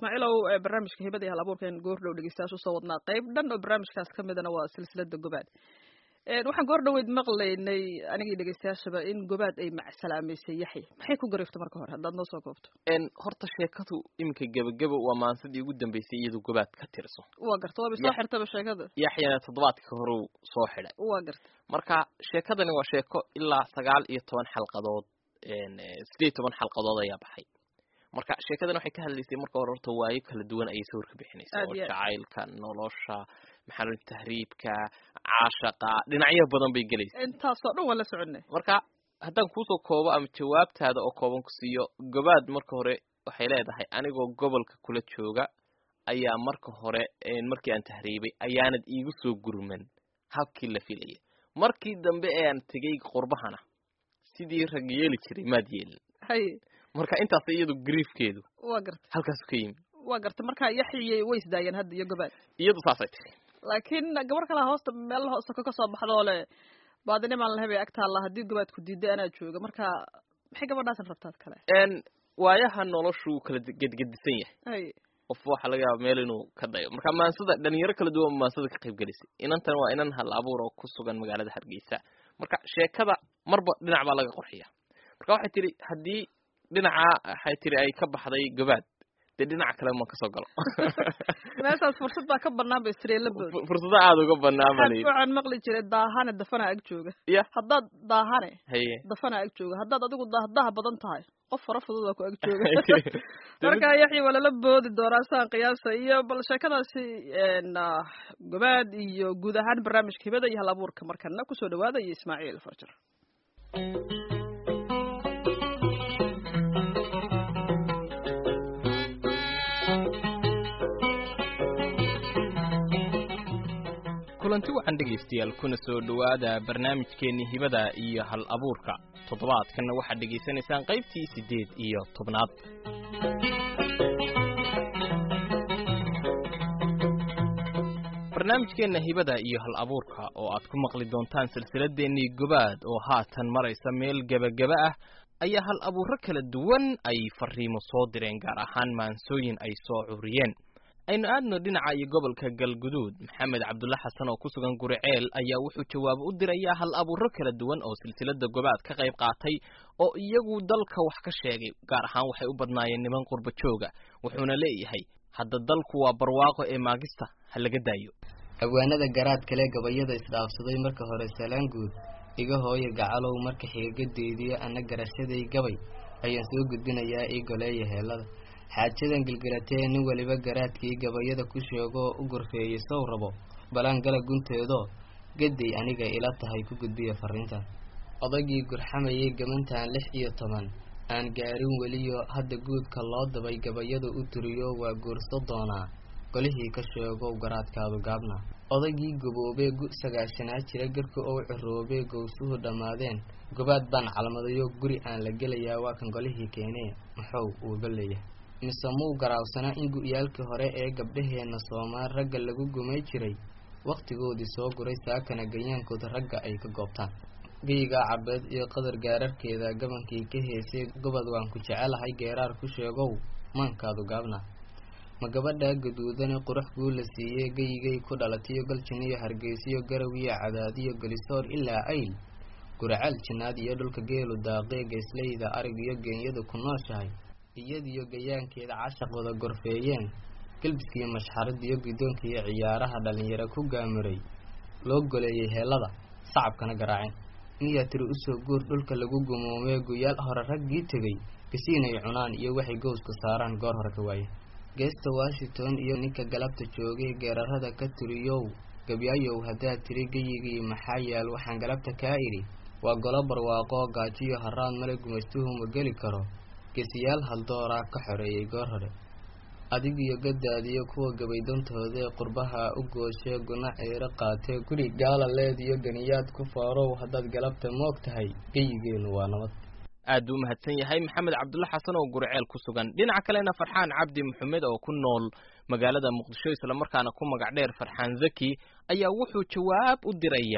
ismaaciilow barnaamijka hibada iyo hal abuurkan goordhow dhegeystayaasha usoo wadnaa qayb dhan oo barnaamijkaas ka midana waa silsilada gobaad waxaan goor dhaweyd maqlaynay anigii dhegeystayaashaba in gobaad ay macsalaamaysay yaxya maxay ku gariftay marka hore haddaad noo soo koobto horta sheekadu iminka gebageba waa maansadii ugu dambeysay iyadu gobaad ka tirso waa garta waaba soo xirtaba sheekada yaxyana toddobaadka horeu soo xidhay waa garta marka sheekadani waa sheeko ilaa sagaal iyo toban xalqadood sideed iyo toban xalqadood ayaa baxay marka sheekadan waxay ka hadlaysay marka hore horta waayo kala duwan ayay sawir ka bixinaysaa oo jacaylka nolosha maxaa tahriibka caashaqa dhinacyo badan bay gelaysa intaasoo dhan waan la soconay marka haddaan kuusoo koobo ama jawaabtaada oo kooban ku siiyo gobaad marka hore waxay leedahay anigoo gobolka kula jooga ayaa marka hore markii aan tahriibay ayaanad iigu soo gurman habkii la filaya markii dambe ee aan tegay qurbahana sidii rag yeeli jiray maad yeelin hay marka intaas iyadu griefkeedu waa garta halkaasu ka yimi waa garta marka yaxyiyay way isdaayeen hadda iyo gobaad iyadu saasay tiri laakiin gabar kalaa hoosta meel hoosta ka kasoo baxdoo le baadinimaan lahebay agtaalla haddii gobaadku diiday anaa jooga marka maxay gabadhaasan rabtaad kale waayaha noloshu kala gedgedisan yahay hay qof waxaa laga yaaba meel inuu ka dayo marka maansada dhalinyaro kala duwan maansada ka qayb gelisay inantan waa inan hal abuur oo ku sugan magaalada hargeysa marka sheekada marba dhinac baa laga qorxiya marka waxay tihi haddii dhinaca waxay tihi ay ka baxday gobaad dee dhinaca kale ma kasoo galo meeshaas fursad baa ka banaan ba istreelabood fursado aada uga banaan baa layidhi waxaan maqli jiray daahane dafanaa ag jooga ya haddaad daahane haye dafanaa ag jooga haddaad adigu daahdaha badan tahay qof fara fudud waa ku ag jooga marka yaxya waa lala boodi doonaa saan qiyaasa iyo bal sheekadaasi gobaad iyo guud ahaan barnaamijka hibada iyo hal abuurka markana kusoo dhawaada iyo ismaaciil farjar kulanti waxaan dhegaystayaal kuna soo dhowaada barnaamijkeennii hibada iyo hal abuurka toddobaadkanna waxaad dhegaysanaysaan qaybtii siddeed iyo tobnaad barnaamijkeenna hibada iyo hal abuurka oo aad ku maqli doontaan silsiladeennii gobaad oo haatan maraysa meel gebageba ah ayaa hal abuurro kala duwan ay fariimo soo direen gaar ahaan maansooyin ay soo curiyeen aynu aadno dhinaca iyo gobolka galguduud maxamed cabdulla xasan oo ku sugan guriceel ayaa wuxuu jawaabo u dirayaa hal abuurro kala duwan oo silsilada gobaad ka qayb qaatay oo iyagu dalka wax ka sheegay gaar ahaan waxay u badnaayeen niman qurba jooga wuxuuna leeyahay hadda dalku waa barwaaqo ee maagista ha laga daayo abwaanada garaad kale gabayada isdhaafsaday marka hore salaan guud iga hooya gacalow marka xigagadeydiyo ana garashaday gabay ayaan soo gudbinayaa ii goleeya heellada xaajadan gilgilatee nin weliba garaadkii gabayada ku sheegoo u gorfeeyey sow rabo balaan gala gunteedoo gaday aniga ila tahay ku gudbiya fariintan odaygii gurxamayay gabantan lix iyo toban aan gaarin weliyo hadda guudka loo dabay gabayada u tiriyo waa guurso doonaa golihii ka sheegow garaadkaadu gaabna odaygii gaboobee gu sagaashanaa jira garka ou ciroobee gowsuhu dhammaadeen gobaad baan calmadayo guri aan la gelayaa waa kan golihii keenee maxow uuga leeyahay mise muu garaawsanaa in gu-yaalkii hore ee gabdhaheenna soomaal ragga lagu gumay jiray wakhtigoodii soo guray saakana ganyaankooda ragga ay ka goobtaan geygaa cabeed iyo qadar gaararkeeda gabankii ka heesay gobod waan ku jecelahay geeraar ku sheegow maankaadu gaabna ma gabadhaa gaduudane qurux guu la siiyey geyigay ku dhalatiyo galjiniyo hargeysiyo garawiyo cadaadiyo gelisoor ilaa ayl guracaal jinaad iyo dhulka geelu daaqee geesleyda arig iyo geenyadu ku nooshahay iyadiyo gayaankeeda cashaqooda gorfeeyeen galbiskiiyo mashxaradiyo guddoonkiiyo ciyaaraha dhallinyaro ku gaamuray loo goleeyey heellada sacabkana garaaceen niyaa tiri usoo guur dhulka lagu gumoomee guyaal hore raggii tegay gasiinay cunaan iyo waxay gowska saaraan goor hore ka waaye geesta washington iyo ninka galabta joogay geerarada ka tiriyow gabyaayow haddaad tiri geyigii maxaa yaal waxaan galabta kaa idhi waa golo barwaaqoo gaajiyo haraad male gumaystuhu ma geli karo gesiyaal haldooraa ka xoreeyey goor hore adigiyo gadaadiyo kuwa gabaydantoodaee qurbaha u gooshee guna ciiro qaatee guri gaala leediyo ganiyaad ku faarow haddaad galabta moog tahay geyigeenu waa nabad aad buu umahadsan yahay maxamed cabdulla xasan oo guriceel ku sugan dhinaca kalena farxaan cabdi maxamed oo ku nool magaalada muqdisho islamarkaana ku magac dheer farxaan zaki ayaa wuxuu jawaab u dirayaa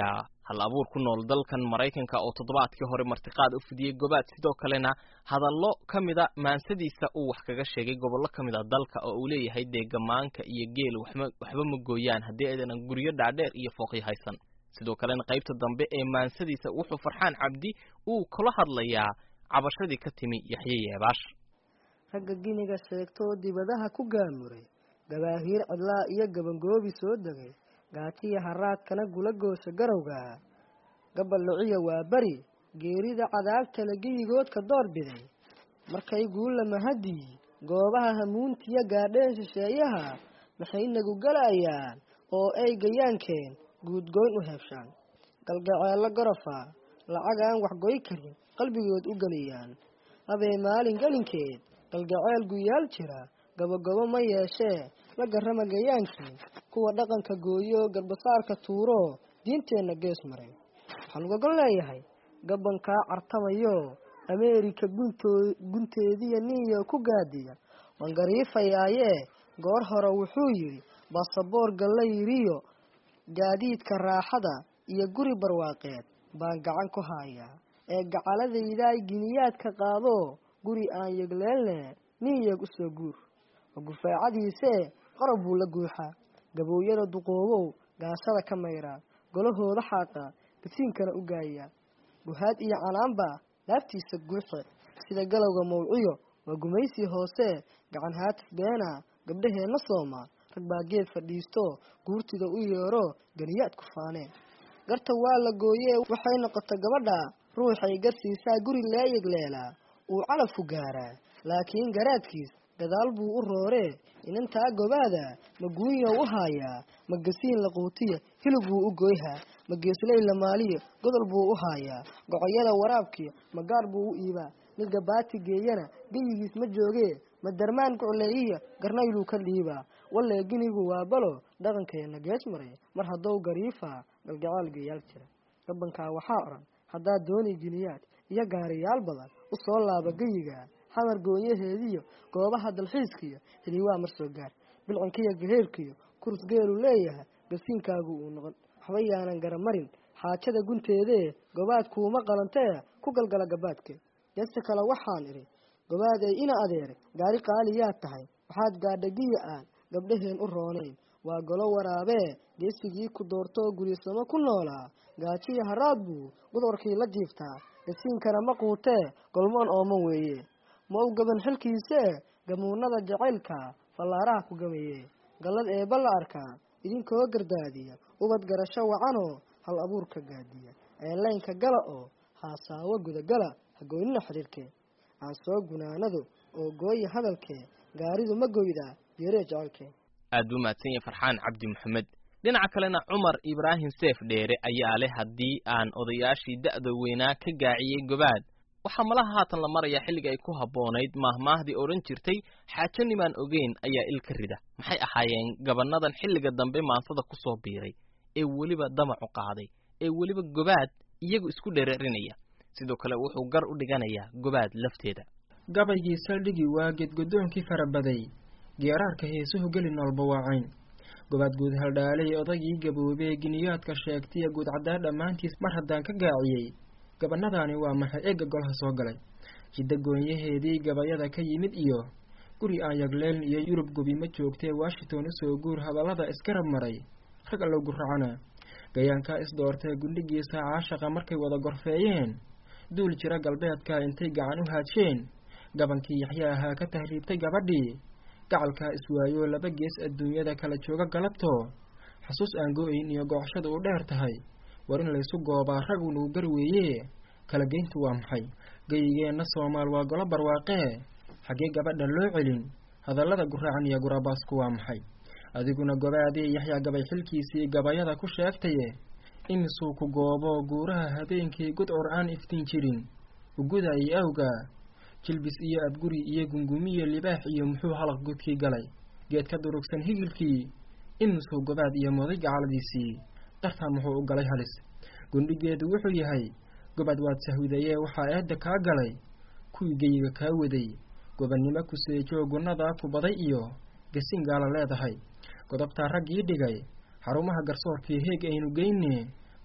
hal abuur ku nool dalkan maraykanka oo toddobaadkii hore martiqaad u fidiyey gobaad sidoo kalena hadallo ka mida maansadiisa uu wax kaga sheegay gobollo ka mid a dalka oo uu leeyahay dee gamaanka iyo geel waxma waxba ma gooyaan haddii aydan guryo dhaadheer iyo fooqyo haysan sidoo kalena qaybta dambe ee maansadiisa wuxuu farxaan cabdi uu kula hadlayaa cabashadii ka timi yaxye yeebaash ragga giniga sheegtoo dibadaha ku gaamuray gabaahiir cidlaa iyo gabangoobi soo degay gaajiya haraadkana gula goosha garowga gaballuciya waa beri geerida cadaabtale geyigoodka door biday markay guulla mahadii goobaha hamuuntiya gaadheen shisheeyaha maxay nagu galayaan oo ay gayaankeen guudgoyn u heebshaan galgaceello gorofa lacag aan waxgoy karin qalbigood u geliyaan habee maalin gelinkeed galgaceel guyaal jira gabogabo ma yeeshee la garrama gayaankii kuwa dhaqanka gooyo garbasaarka tuuro diinteenna gees maray waxaan ugagol leeyahay gabankaa cartamayo ameerika guntoo gunteediya niyo ku gaadiya waan gariifayaayee goor hore wuxuu yidhi basaboor gallayriyo gaadiidka raaxada iyo guri barwaaqeed baan gacan ku hayaa ee gacaladaydaay giniyaadka qaado guri aan yegleelne nin yeeg u soo guur oo gufaacadiisee qorob buu la guuxaa gabooyada duqoobow gaashada ka mayraa golahooda xaaqa gasiinkana u gaayaa guhaad iyo canaanba laabtiisa guuxe sida galowga mawciyo waa gumaysii hoose gacan haatif beena gabdhaheenna sooma rag baa geed fadhiisto guurtida u yeero ganiyaad ku faaneen garta waa la gooyee waxay noqotay gabadha ruuxay garsiisaa guri leeyegleelaa uu calafku gaaraa laakiin garaadkiis gadaal buu u rooree inantaa gobaada ma guunyow u haayaa ma gasiin la quutiya hilib buu u goyhaa ma geesley la maaliyo godol buu u haayaa gocoyada waraabkiya ma gaar buu u iibaa mid gabaati geeyana geyigiis ma joogee ma darmaan gucleeyiya garnayluu ka dhiibaa wallee ginigu waa balo dhaqankeenna gees maray mar haddou gariifaa galgacaal geeyaal jira gabankaa waxaa odhan haddaad dooni giniyaad iyo gaariyaal badan u soo laaba geyiga xamar goonyaheediyo goobaha dalxiiskiyo hiliwaa mar soo gaar bilcankiyo gaheerkiyo kurus geelu leeyahay gasiinkaagu uu noqon waxba yaanan garamarin xaajada gunteedee gobaad kuuma qalantee ku galgala gabaadkeed geesta kale waxaan idhi gobaad ay ina adeeray gaari qaaliyaad tahay waxaad gaadhagiya aan gabdhaheen u roonayn waa golo waraabee geesigii ku doortoo gurisamo ku noolaa gaajiya haraad buu gudorkii la jiiftaa gasiinkana ma quutee golmoon ooman weeye ma u gaban xilkiisee gamuunada jacaylka fallaaraha ku gamaye gallad eebba la arkaa idinkoo gardaadiya ubad garasho wacanoo hal abuurka gaadiya eelaynka gala oo haasaawo gudagala hagoynina xidhiirkee aan soo gunaanado oo gooya hadalkee gaaridu ma goydaa yeeree jacaylkee aad buu mahadsan yahay farxaan cabdi maxamed dhinaca kalena cumar ibraahim seef dheere ayaa leh haddii aan odayaashii da'da weynaa ka gaaciyey gobaad waxaa malaha haatan la marayaa xilliga ay ku habboonayd maahmaahdii odhan jirtay xaajo nimaan ogeyn ayaa il ka rida maxay ahaayeen gabannadan xilliga dambe maansada ku soo biiray ee weliba damacu qaaday ee weliba gobaad iyagu isku dhereerinaya sidoo kale wuxuu gar u dhiganayaa gobaad lafteeda gabaygii saldhigii waa geedgodoonkii farabaday geeraarka heesuhu geli noolba waacayn gobaad guud haldhaalay odaygii gaboobee giniyaadka sheegtaiyo guud caddaa dhammaantiis mar haddaan ka gaaciyey gabanadaani waa maxay eegga golha soo galay jidda goonyaheedii gabayada ka yimid iyo guri aan yagleeln iyo yurub gobi ma joogtee washington usoo guur hadallada isgarab maray rag allow guracana gayaankaa isdoortee gundhigiisa caashaqa markay wada gorfeeyeen duul jira galbeedka intay gacan u haajeen gabankii yaxya ahaa ka tahriibtay gabadhii gacalkaa iswaayo laba gees adduunyada kala jooga galabtoo xasuus aan go-ayn iyo gooxshada u dheer tahay war in laysu goobaa ragu nugu gar weeye kala geyntu waa maxay geyigeenna soomaal waa golo barwaaqee xaggee gabadhan loo celin hadallada guraacan iyo gurabaasku waa maxay adiguna gobaadii yaxyaa gabay xilkiisii gabayada ku sheegtaye imisuu ku goobo guuraha habeenkii gudcur aan iftiin jirin ugudayay awga jilbis iyo abguri iyo gungumiyo libaax iyo muxuu halaq gudkii galay geed ka durugsan higilkii imisuu gobaad iyo moday gacaladiisii dartaa muxuu u galay halis gundhigeedu wuxuu yahay gobaad waad sahwidayee waxaa eedda kaa galay kuwii geyiga kaa waday gobannimo ku seejoo gunnadaa ku baday iyo gasin gaala leedahay godobtaa raggii dhigay xarumaha garsoorkii heeg aynu geyne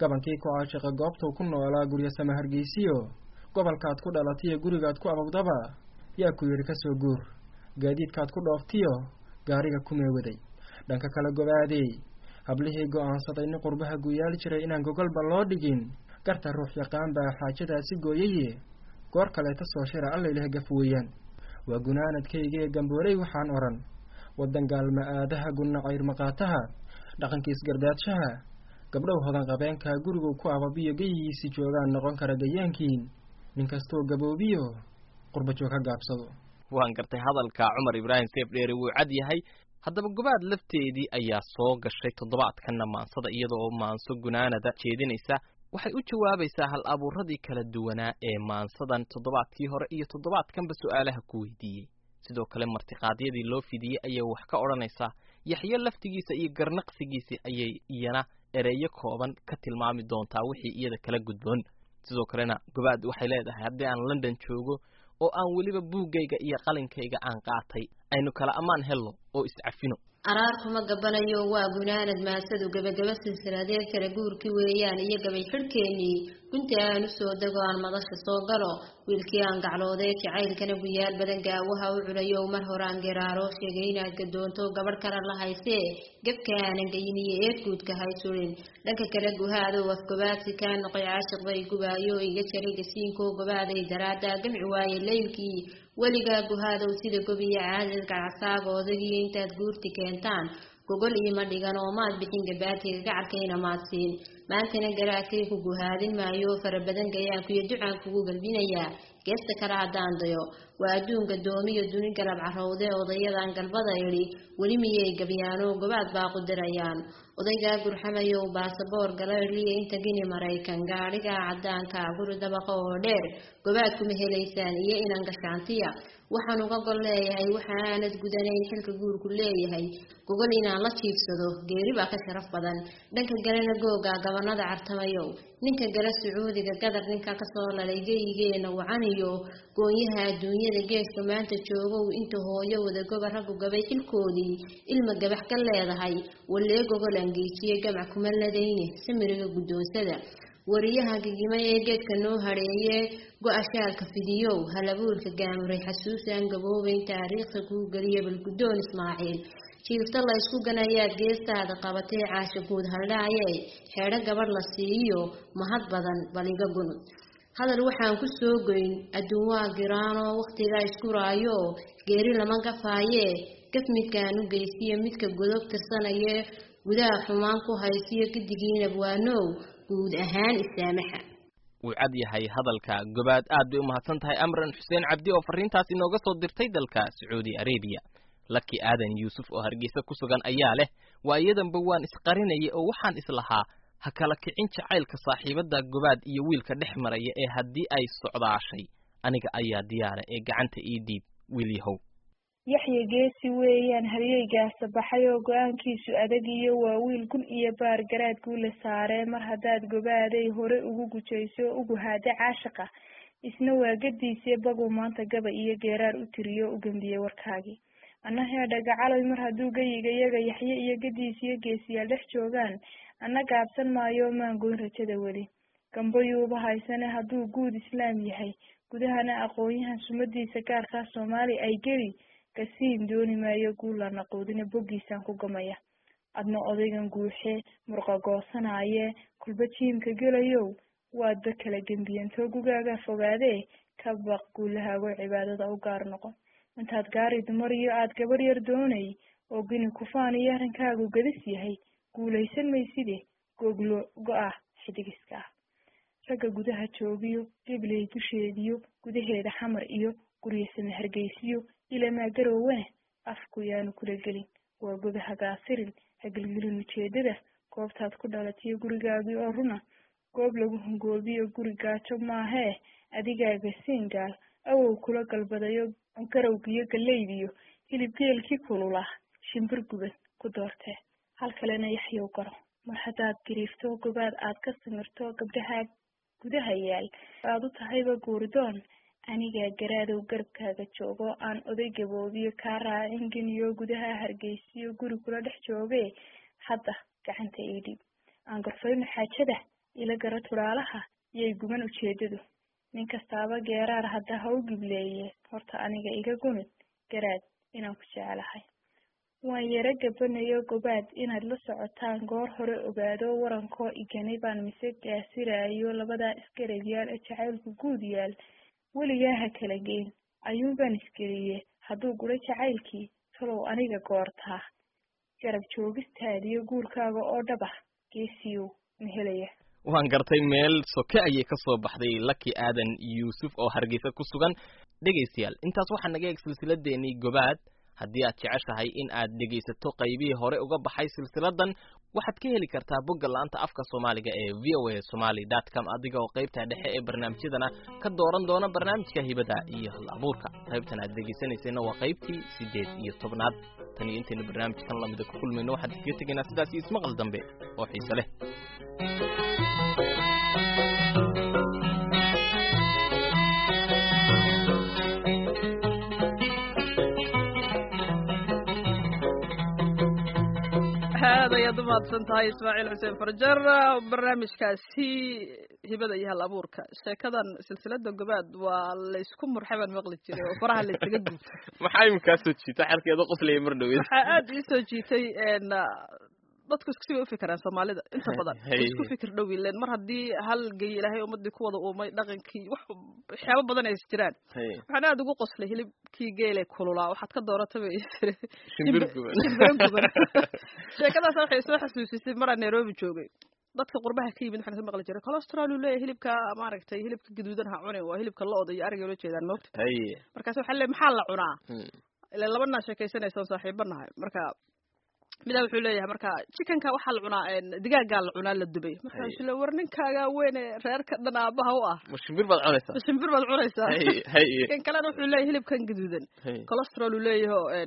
gabankii ku caashiqa goobtuu ku noolaa guryasama hargeysiyo gobolkaad ku dhalatiyo gurigaad ku ababdaba yaa ku yidhi kasoo guur gaadiidkaad ku dhooftiyo gaariga kumeewaday dhanka kale gobaadey hablihii go'aansaday nin qurbaha guyaal jiray inaan gogolba loo dhigin garta ruux yaqaan baa xaajadaasi gooyaye goor kaleeta soo shira allayleh gaf weeyaan waa gunaanadkaygaee gambooley waxaan odhan waddan gaalma aadaha gunna cayr maqaataha dhaqankiis gardaadshaha gabdhow hodan qabeenkaa gurigu ku ababiyo geyigiisii joogaan noqon kara gayaankiin nin kastoo gaboobiyo qurbajoog ha gaabsado waan gartay hadalka cumar ibraahim seef dheere wuu cad yahay haddaba gobaad lafteedii ayaa soo gashay toddobaadkanna maansada iyada oo maanso gunaanada jeedinaysa waxay u jawaabaysaa hal abuuradii kala duwanaa ee maansadan toddobaadkii hore iyo toddobaadkanba su-aalaha ku weydiiyey sidoo kale martiqaadyadii loo fidiyey ayay wax ka odhanaysaa yaxyo laftigiisa iyo garnaqsigiisii ayay iyana ereyo kooban ka tilmaami doontaa wixii iyada kala gudboon sidoo kalena gobaad waxay leedahay haddii aan london joogo oo aan weliba buuggayga iyo qalinkayga aan qaatay aynu kala ammaan helno oo iscafino araar kuma gabanayo waa gunaanad maasadu gebagaba silsiladeed kala guurki weeyaan iyo gabay xidhkeennii gunti aan usoo dego aan madasha soo galo wiilkii aan gacloodee jacaylkana guyaal badan gaawaha u culayo mar horaan geraaro sheegay inaad gadoonto gabadh kale la haysee gebka aanan geyin iyo eedguudka haysulin dhanka kale guhaadow afgobaadsi kaa noqoy caashiq bay gubaayo iga jaray gasiinkoo gobaaday daraada gamci waaye leylkii weligaa guhaadow sida gobiya caadad gacasaaga odagiyo intaad guurti keentaan gogol iima dhigan oo maad bixin gabaatiga gacarkayna maad siin maantana garaadkay ku guhaadin maayo fara badan gayaankuiyo ducaan kugu galbinayaa geesta kale haddaan dayo waa adduunka doomiyo duni galab carowde odayadan galbada idhi weli miyay gabyaano gobaad baa qudirayaan odaygaa gurxamayow baasaboor galayliya inta gini maraykan gaadhigaa caddaanka guri dabaqa oo dheer gobaad kuma helaysaan iyo inan gashaantiya waxaan uga gol leeyahay waxa aanad gudanayn xilka guurku leeyahay gogol inaan la jiibsado geeri baa ka sharaf badan dhanka galena googa gabanada cartamayow ninka gala sacuudiga gadar ninka kasoo lalay geyigeena wacaniyo goonyaha adduunyada geeska maanta joogow inta hooyo wadagoba raggu gabay xilkoodii ilma gabax ka leedahay wallee gogol angeejiye gamac kuma ladayne samiriga guddoonsada wariyaha gigima ee geedka noo hadheeye go-a shaalka fidiyow halabuurka gaamuray xasuusaan gaboobayn taariikhda kuu geliya balguddoon ismaaciil jiifta la ysku ganayaad geestaada qabatee caasha guud haldhaaye xeedho gabadh la siiyo mahad badan baliga gunud hadal waxaan ku soo goyn adduun waa giraanoo wakhtigaa isku raayo geeri lama gafaaye gaf midkaan u geysiyo midka godob tirsanaye gudaha xumaan ku haysiyo gidigiinab waanow guud ahaan isaamaxa wuu cad yahay hadalka gobaad aad bay u mahadsan tahay amran xuseen cabdi oo fariintaas inooga soo dirtay dalka sacuudi arabiya laki aadan yuusuf oo hargeysa ku sugan ayaa leh waa iyadanba waan isqarinayay oo waxaan islahaa ha kala kicin jacaylka saaxiibada gobaad iyo wiilka dhex maraya ee haddii ay socdaashay aniga ayaa diyaara ee gacanta ii dhiib wiil yahow yaxya geesi weeyaan haryeygaasa baxay oo go-aankiisu adag iyo waa wiil gun iyo baar garaad guula saaree mar haddaad gobaaday hore ugu gujayso o ugu haada caashiqa isna waa gadiisee baguu maanta gaba iyo geeraar u tiriyo o u gembiyey warkaagii anna heedha gacaloy mar hadduu geyiga yaga yaxye iyo gadiisiyo geesiyaal dhex joogaan anna gaabsan maayo maan goyn rajada weli gambayuuba haysane hadduu guud islaam yahay gudahana aqoon-yahan sumadiisa gaarkaa soomaali ay geli kasiin dooni maayo guulana quudina boggiisaan ku gamaya adna odaygan guuxee murqa goosanaaye kulba jiimka gelayow waadba kala gembiyantoo gugaagaa fogaadee ka baq guulahaago cibaadada u gaar noqon intaad gaari dumar iyo aad gabadh yar doonay oo gini kufaan iyo arrinkaagu gadis yahay guulaysan mayside googlo go-ah xidigiska ah ragga gudaha joogiyo gibley dusheediyo gudaheeda xamar iyo guryasame hargeysiyo ilamaa garowene afku yaanu kula gelin waa goda hagaasirin hagelgelin ujeedada goobtaad ku dhalatiyo gurigaagii oo runa goob lagu hungoobiyo guri gaajo maahee adigaaga siingaal awow kula galbadayo garowgiyo gallaydiyo hilib geelkii kulula shimbir guban ku doortee hal kalena yaxyow garo mar haddaad gariifto gobaad aad ka samirto gabdhahaa gudaha yaal aad u tahayba guuridoon anigaa garaadow garabkaaga joogo aan oday gaboobiyo kaa raacin geniyo gudaha hargeysiyo guri kula dhex joogee hadda gacanta ii dhiib aan garfayno xaajada ila gara tudhaalaha yay guman ujeedadu nin kastaaba geeraar hadda ha u gibleeye horta aniga iga gumid garaad inaan ku jeclahay waan yaro gabanayo gobaad inaad la socotaan goor hore ogaado warankoo iganay baan mise gaasiraayo labadaa isgarabyaal ee jacaylku guud yaal weligaa ha kala geyn ayuunbaan isgeliye hadduu guro jacaylkii talow aniga goortaa garab joogistaadiyo guurkaaga oo dhaba geesiyow ma helaya waan gartay meel soke ayay ka soo baxday laki aadan yuusuf oo hargeysa ku sugan dhegaystayaal intaas waxaa naga eeg silsiladeenii gobaad haddii aad jeceshahay in aad dhegaysato qaybihii hore uga baxay silsiladan waxaad ka heli kartaa bogga la-anta afka soomaaliga ee v o a somaly dot com adiga oo qaybta dhexe ee barnaamijyadana ka dooran doona barnaamijka hibada iyo hal abuurka qaybtan aad dhegaysanaysayna waa qaybtii siddeed iyo tobnaad tan iyo intaynu barnaamijkan lamida ku kulmayno waxaan iskaga tegaynaa sidaas iyo ismaqal dambe oo xiise leh aad ayaad u mahadsan tahay ismaaciil xuseen farjar barnaamijkaasi hibada iyo hal abuurka sheekadan silsilada gobaad waa laysku murxaban maqli jiray oo faraha laysaga guuta maxaa iminkaa soo jiita xalkeeda qoslaya mar dhaweed waxaa aad ii soo jiitay dadku isku si bay ufikiraan soomaalida inta badan isku fikir dhow ileen mar haddii hal gey ilaahay ummadii ku wada uumay dhaqankii wax waxyaabo badan ay is jiraan waxaan aad ugu qoslay hilibkii geele kululaa waxaad ka doorataba shimbir guban shimbiro guban sheekadaas waxay soo xasuusisay maraan nairobi joogay dadka qurbaha ka yimid waxaan ka maqli jiray cholesterol uu leeyahay hilibka maaragtay hilibka gaduudan ha cunin waa hilibka lo-da iyo ariga ula jeedaan moogta markaas waxaa le maxaa la cunaa ila labanaa sheekaysanaysa saaxiiba nahay marka midaa wuxuu leeyahay marka chickenka waxaa la cunaa digaagaa la cunaa la dubay markaasu le war ninkaagaa weyne reerka dhan aabaha u ah ma shimbir baad cunaysaa shimbir baad cunaysaa kan kalena wuxuu leeyahay hilibkan gaduudan cholesterol uu leeyahay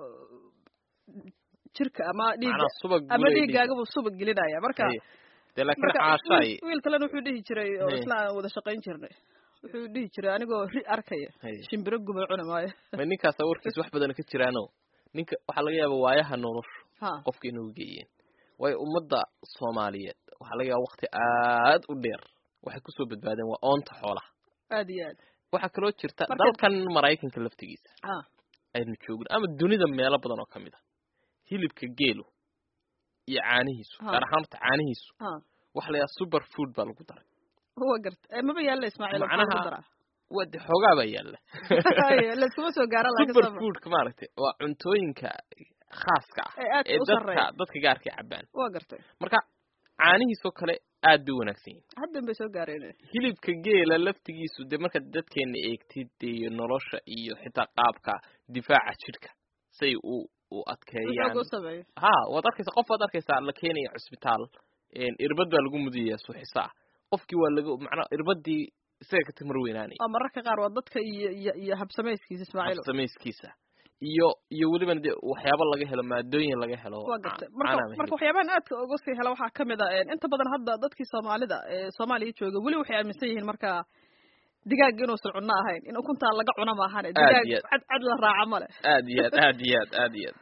jirka ama dhiigga ama dhiiggaagabuu subag gelinaya marka dee laakiin caashaay wiil kalena wuxuu dhihi jiray oo isla aan wada shaqayn jirnay wuxuu dhihi jiray anigoo ri arkaya shimbiro guba cuni maayo ma ninkaasa warkiis wax badan ka jiraano ninka waxaa laga yaaba waayaha noloshu qofka inuu geeyeen waayo ummadda soomaaliyeed waxaa laga yaaba wakti aad u dheer waxay kusoo badbaadeen waa oonta xoolaha aad iyo aad waxaa kaloo jirta dalkan maraykanka laftigiisa aynu joogin ama dunida meelo badan oo kamid a hilibka geelu iyo caanihiisu gaar ahaan horta caanihiisu waxa la yahaa super food baa lagu daray wa garta maba yaalla ismaaciil macnaha waa de xoogaa baa yaalla laskuma soo gaara super foodka maaragtay waa cuntooyinka khaaska ah ee dadka dadka gaarka cabaan wa gartay marka caanihiisoo kale aad bay wanaagsan yihin haddan bay soo gaareen hilibka geela laftigiisu dee marka dadkeena eegtid iyo nolosha iyo xitaa qaabka difaaca jidhka say u u adkeeyaan ha waad arkaysaa qof waad arkaysaa la keenaya cusbitaal irbad baa lagu mudaya suuxisa ah qofkii waa laga macnaa irbadii isaga ka timar weynaanay oo mararka qaar waa dadka iyo iyo iyo habsamayskiisa ismaaciil habsamayskiisa iyo iyo welibana dee waxyaabo laga helo maadooyin laga helo waa gartay marka marka waxyaabahan aadka uga sii hela waxaa kamid a inta badan hadda dadkii soomaalida ee soomaaliya jooga weli waxay aaminsan yihiin marka digaag inuusan cunno ahayn in ukuntaa laga cuno maahan digaag cad cad la raaca male aad iyo aad aad iyo aad aad iyo aad